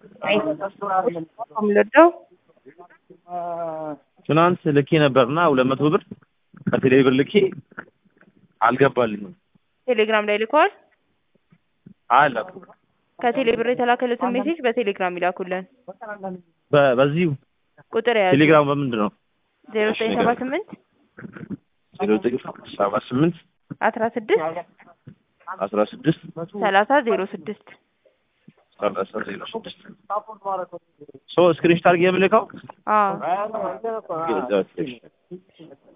ምልደው ትናንት ልኬ ነበርና ሁለት መቶ ብር ከቴሌ ብር ልኬ አልገባልኝም። ቴሌግራም ላይ ልከዋል። አላኩም ከቴሌ ብር የተላከለትን ሜሴጅ በቴሌግራም ይላኩልን። በ- በዚሁ ቁጥር ያዙ ቴሌግራም በምንድን ነው? ዜሮ ዘጠኝ ሰባ ስምንት ዜሮ ዘጠኝ ሰባ ስምንት አስራ ስድስት አስራ ስድስት ሰላሳ ዜሮ ስድስት ሰላሳ ዜሮ ስድስት ሶ ስክሪንሾት አድርጌ የምልከው አዎ